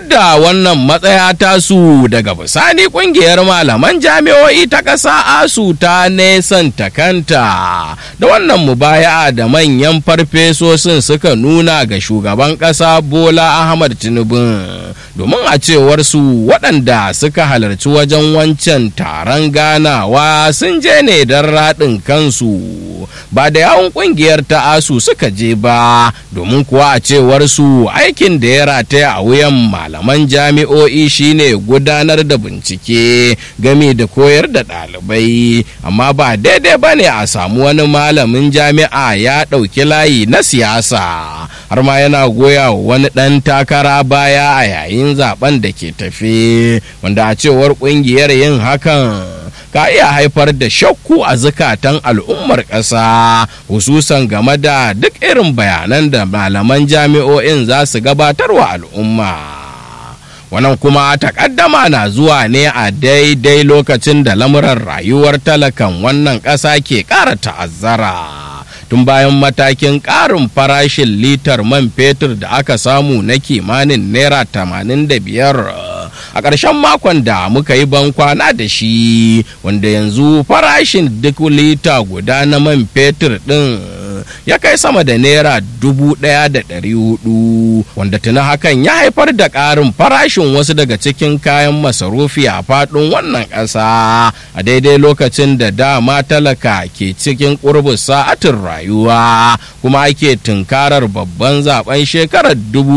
da wannan matsaya tasu daga bisani kungiyar malaman jami'o'i ta ƙasa asu ta nesanta kanta da wannan mubaya da manyan farfesosin suka nuna ga shugaban ƙasa bola ahmad tinubu domin a cewar su waɗanda suka halarci wajen wancan taron ganawa sun je ne don raɗin kansu ba da yawon ƙungiyar ta asu suka je ba domin kuwa a cewar su aikin da ya rataya a wuyan malaman jami'o'i shine gudanar da bincike game da koyar da ɗalibai amma ba daidai ba ne a samu wani malamin jami'a ya ɗauki layi na siyasa har ma yana goya wani ɗan takara baya a yayin zaben da ke tafe wanda a cewar ƙungiyar yin hakan ka iya haifar da shakku a zukatan al'ummar ƙasa hususan game da duk irin bayanan da malaman jami'o'in za su gabatar wa al'umma wannan kuma takaddama na zuwa ne a daidai lokacin da lamuran rayuwar talakan wannan ƙasa ke ƙara ta'azzara tun bayan matakin ƙarin farashin litar man fetur da aka samu na kimanin naira 85 a ƙarshen makon da muka yi bankwana da shi wanda yanzu farashin duk lita guda na man fetur ɗin ya kai sama da naira dubu ɗaya da ɗari hudu wanda tuna hakan ya haifar da ƙarin farashin wasu daga cikin kayan masarufi a faɗin wannan ƙasa a daidai lokacin da dama talaka ke cikin ƙurbin sa'atin rayuwa kuma ake tunkarar babban zaben shekarar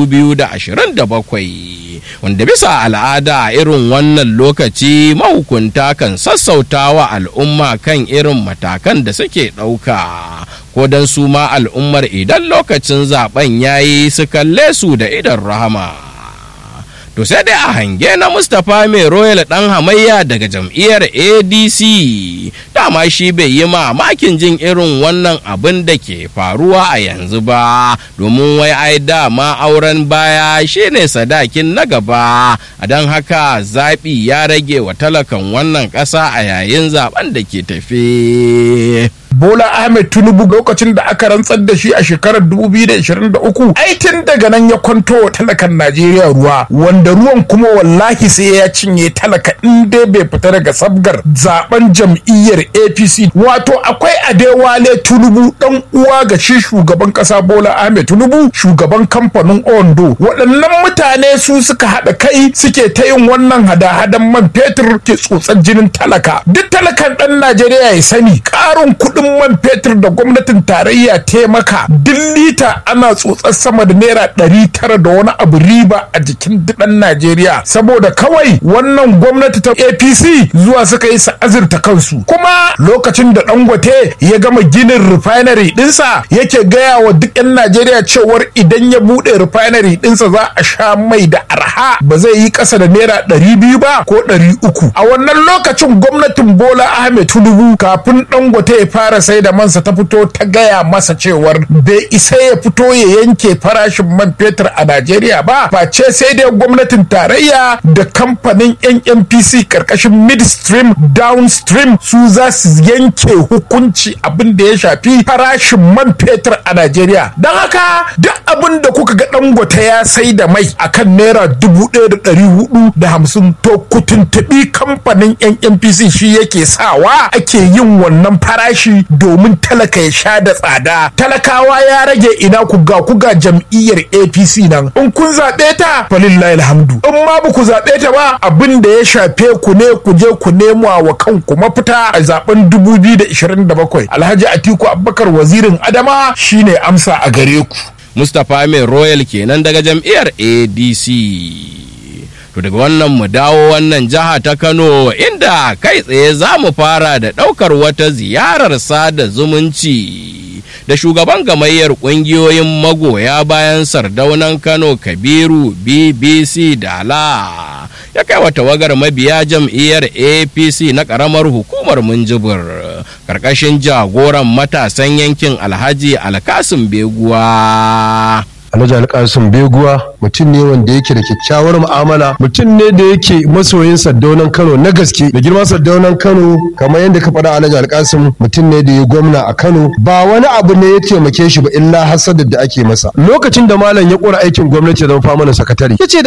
2027 wanda bisa al'ada a irin wannan lokaci mahukunta kan sassautawa al'umma kan irin matakan da suke ɗauka ko don su ma al'ummar idan lokacin zaben yayi su kalle su da idan rahama to sai dai a hange na mustapha mai royal dan hamayya daga jam'iyyar adc dama shi bai yi mamakin jin irin wannan abin da ke faruwa a yanzu ba domin wai ai dama auren baya shine sadakin na gaba a don haka zaɓi ya rage wa talakan wannan ƙasa a yayin zaben da ke tafe. Bola Ahmed Tinubu lokacin da aka rantsar da shi a shekarar 2023 ai tun daga nan ya kwanto wa talakan Najeriya ruwa wanda ruwan kuma wallahi sai ya cinye talaka in dai bai fita daga sabgar zaben jam'iyyar APC wato akwai Adewale Tinubu dan uwa ga shi shugaban kasa Bola Ahmed Tinubu shugaban kamfanin Ondo waɗannan mutane su suka haɗa kai suke ta yin wannan hada-hadan man fetur ke tsotsar jinin talaka duk talakan ɗan Najeriya ya sani ƙarin kuɗin kuɗin man fetur da gwamnatin tarayya taimaka duk lita ana tsotsar sama da naira ɗari tara da wani abu riba a jikin ɗan Najeriya saboda kawai wannan gwamnati ta APC zuwa suka yi azurta kansu kuma lokacin da Dangote ya gama ginin refinery ɗinsa yake gaya wa duk 'yan Najeriya cewar idan ya buɗe refinery ɗinsa za a sha mai da arha ba zai yi ƙasa da naira ɗari biyu ba ko ɗari uku a wannan lokacin gwamnatin Bola Ahmed Tinubu kafin Dangote ya fara sai da mansa ta fito ta gaya masa cewar bai isa ya fito ya yanke farashin man fetur a Najeriya ba face sai dai gwamnatin tarayya da kamfanin NNPC karkashin midstream downstream su za su yanke hukunci abin da ya shafi farashin man fetur a Najeriya don haka duk abin da kuka ga dangote ya sai da mai akan naira dubu ɗaya da ɗari hudu da hamsin to ku tuntuɓi kamfanin NNPC shi yake sawa ake yin wannan farashi domin talaka ya sha da tsada talakawa ya rage ina ku ga ku ga jam'iyyar apc nan in kun zaɓe ta falillahi alhamdu in ma ba ku zaɓe ta ba abin da ya shafe ku ne ku je ku nemo wa kanku mafita a zaben 2027 alhaji atiku abubakar wazirin adama shine amsa a gare ku mustapha mai royal kenan daga jam'iyyar adc To daga wannan mu dawo wannan jiha ta Kano inda kai tsaye za mu fara da ɗaukar wata ziyarar sada zumunci da shugaban gamayyar ƙungiyoyin magoya bayan sardaunan Kano Kabiru BBC Dala ya kai wa tawagar mabiya jam'iyyar APC na ƙaramar hukumar Minjibir ƙarƙashin jagoran matasan yankin Alhaji Alkasim Beguwa. Alhaji Alkasim Beguwa mutum ne wanda yake da kyakkyawar mu'amala mutum ne da yake masoyin Saddaunan Kano na gaske da girma Saddaunan Kano kamar yadda ka faɗa Alhaji Alkasim mutum ne da ya gwamna a Kano ba wani abu ne ya taimake shi ba illa hasadar da ake masa lokacin da malam ya kora aikin gwamnati ya zama famanin sakatare yace